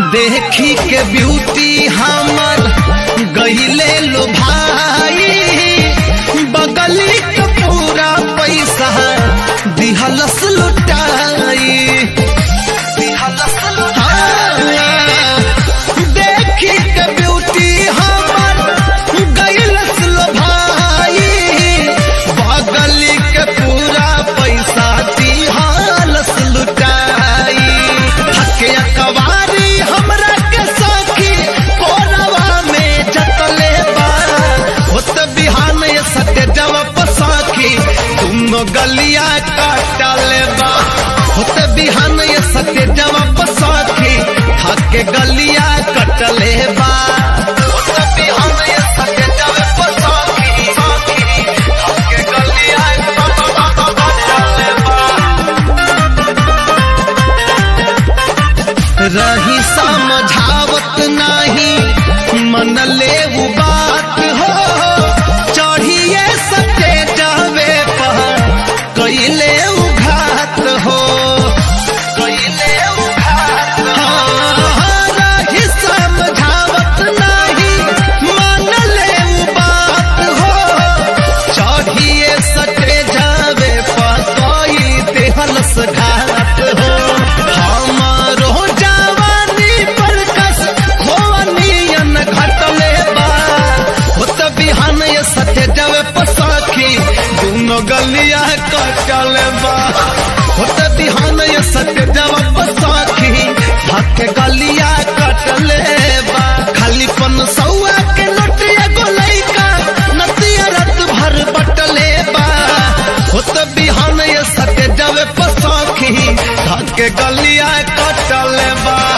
देखी के ब्यूटी हमर गईले लो भाई बगली के पूरा पैसा दिहलस लुटाई दिहलस लुटाई देखी के ब्यूटी हमर गईलस लो भाई बगली के पूरा पैसा दिहलस लुटाई हके अकवारी हमरा के सखी कोरवा में जतले बा होत बिहान ये सत्य जवाब सखी तुम गलिया काटले बा होत बिहान ये सत्य जवाब सखी हके गलिया कटले बा होत बिहान ये सत्य जवाब सखी सखी हके गलिया कटले बा रही समझावत नाही मन ले उ बात हो चढ़िए सके जावे पर कैले उघात हो कैले उघात हाँ, रही समझावत नाही मन ले उ बात हो चढ़िए सके जावे पर कोई देहलस घात हो हमारो जवानी पर कस खोनियन घटले बा होत बिहान ये सत्य जावे पसाखी दोनों गलिया कटले बा होत बिहान ये सत्य जावे पसाखी हक गलिया कटले बा खाली पन सौआ के नोटिया गोलैका नतिया रात भर बटले बा होत बिहान ये सत्य जावे पसाखी हक गलिया कटले बा